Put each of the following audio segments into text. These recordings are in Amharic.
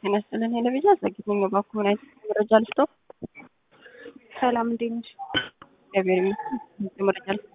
ጤና ይስጥልን ሄለቤዛ ዘግይተኛ ባኩሆን አይነት መረጃ ልስጦ ሰላም እንዴት ነሽ? እግዚአብሔር ይመስገን መረጃ ልስጦ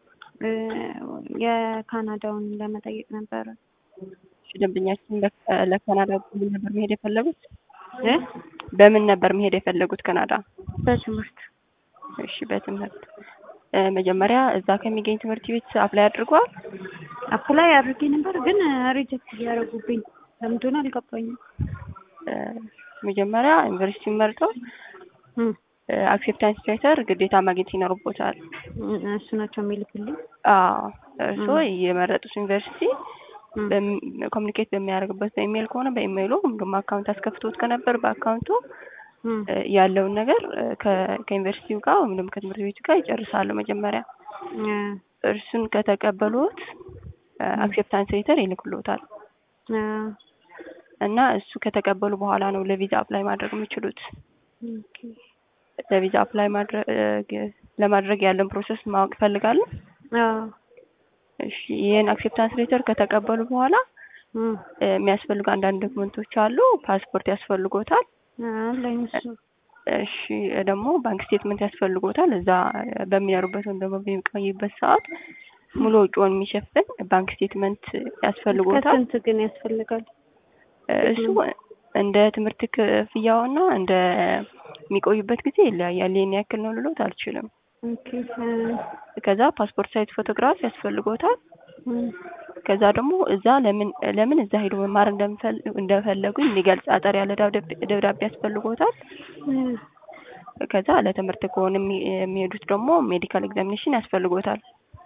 የካናዳውን ለመጠየቅ ነበረ። እሺ ደንበኛችን ለካ- ለካናዳ በምን ነበር መሄድ የፈለጉት? እ በምን ነበር መሄድ የፈለጉት ካናዳ? በትምህርት እሺ በትምህርት እ መጀመሪያ እዛ ከሚገኝ ትምህርት ቤት አፕላይ አድርገዋል? አፕላይ አድርጌ ነበር ግን ሪጀክት እያደረጉብኝ ለምን እንደሆነ አልገባኝም። እ መጀመሪያ ዩኒቨርሲቲ መርጠው እ አክሴፕታንስ ሌተር ግዴታ ማግኘት ይኖርቦታል። እሱ ናቸው የሚልክልኝ። አዎ እርስዎ የመረጡት ዩኒቨርሲቲ እ ኮሚኒኬት በሚያደርግበት በኢሜይል ከሆነ በኢሜይሉ ወይም ደግሞ አካውንት አስከፍቶት ከነበር በአካውንቱ እ እ ያለውን ነገር እ ከ- ከዩኒቨርሲቲው ጋር ወይም ደግሞ ከትምህርት ቤቱ ጋር ይጨርሳሉ። መጀመሪያ እ እርሱን ከተቀበሉት አክሴፕታንስ ሌተር ይልክሎታል እ እና እሱ ከተቀበሉ በኋላ ነው ለቪዛ አፕላይ ማድረግ የሚችሉት። ኦኬ። ለቪዛ አፕላይ ማድረግ ለማድረግ ያለን ፕሮሰስ ማወቅ ይፈልጋሉ? አዎ እሺ ይህን አክሴፕታንስ ሌተር ከተቀበሉ በኋላ እ እ የሚያስፈልጉ አንዳንድ ዶክመንቶች አሉ። ፓስፖርት ያስፈልጎታል። አለኝ እሱ እሺ ደግሞ ባንክ ስቴትመንት ያስፈልጎታል። እዛ በሚኖሩበት ወይም ደግሞ በሚቆይበት ሰዓት ሙሉ ወጪውን የሚሸፍን ባንክ ስቴትመንት ያስፈልጎታል። ከስንት ግን ያስፈልጋል? እሱ እንደ ትምህርት ክፍያውና እንደ የሚቆዩበት ጊዜ ይለያያል። ይህን ያክል ነው ልሎት አልችልም። ኦኬ እ ከዛ ፓስፖርት ሳይዝ ፎቶግራፍ ያስፈልጎታል። እ ከዛ ደግሞ እዛ ለምን ለምን እዛ ሄዶ መማር እንደምፈል እንደፈለጉ የሚገልጽ አጠር ያለ ደብዳቤ ደብዳቤ ያስፈልጎታል። እ ከዛ ለትምህርት ከሆነ የሚ- የሚሄዱት ደግሞ ሜዲካል ኤግዛሚኔሽን ያስፈልጎታል።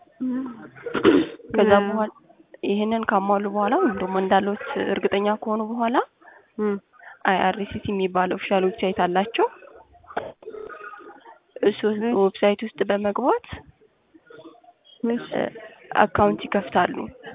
ከዛ በኋላ ይህንን ካሟሉ በኋላ ወይም ደግሞ እንዳሉት እርግጠኛ ከሆኑ በኋላ እ አይአርሲሲ የሚባል ኦፊሻል ዌብሳይት አላቸው። እሱ ዌብሳይት ውስጥ በመግባት እሺ እ አካውንት ይከፍታሉ።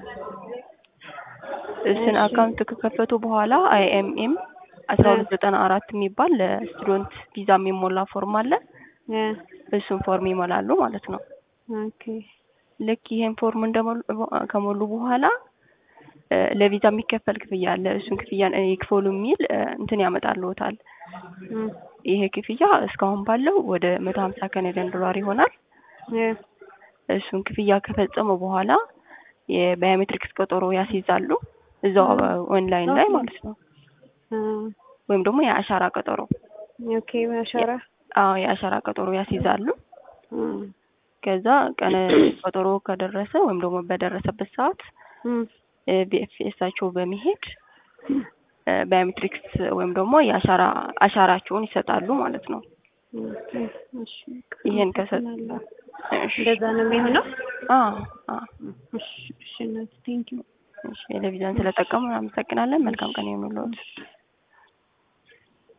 እሱን አካውንት ከከፈቱ በኋላ አይኤምኤም አስራ ሁለት ዘጠና አራት የሚባል ለስቱደንት ቪዛ የሚሞላ ፎርም አለ። እ እሱን ፎርም ይሞላሉ ማለት ነው። ኦኬ ልክ ይሄን ፎርም እንደሞሉ ከሞሉ በኋላ እ ለቪዛ የሚከፈል ክፍያ አለ። እሱን ክፍያ እ ይክፈሉ የሚል እ እንትን ያመጣልዎታል። እ ይሄ ክፍያ እስካሁን ባለው ወደ መቶ ሀምሳ ካናዲያን ዶላር ይሆናል። እ እሱን ክፍያ ከፈጸሙ በኋላ የባዮሜትሪክስ ቀጠሮ ያስይዛሉ እዛው ኦንላይን ላይ ማለት ነው። እ ወይም ደግሞ የአሻራ ቀጠሮ ኦኬ አሻራ አዎ የአሻራ ቀጠሮ ያስይዛሉ። እ ከዛ ቀነ ቀጠሮ ከደረሰ ወይም ደግሞ በደረሰበት ሰዓት እ ቢኤፍኤሳቸው በመሄድ እ ባዮሜትሪክስ ወይም ደግሞ የአሻራ አሻራቸውን ይሰጣሉ ማለት ነው። ኦኬ እሺ ይሄን ከሰጥ እሺ እንደዛ ነው የሚሆነው? አዎ አዎ እሺ እሺ እናቴ ቴንኪው እሺ ቴሌቪዥን ስለጠቀሙ አመሰግናለን። መልካም ቀን ይሁንልዎት።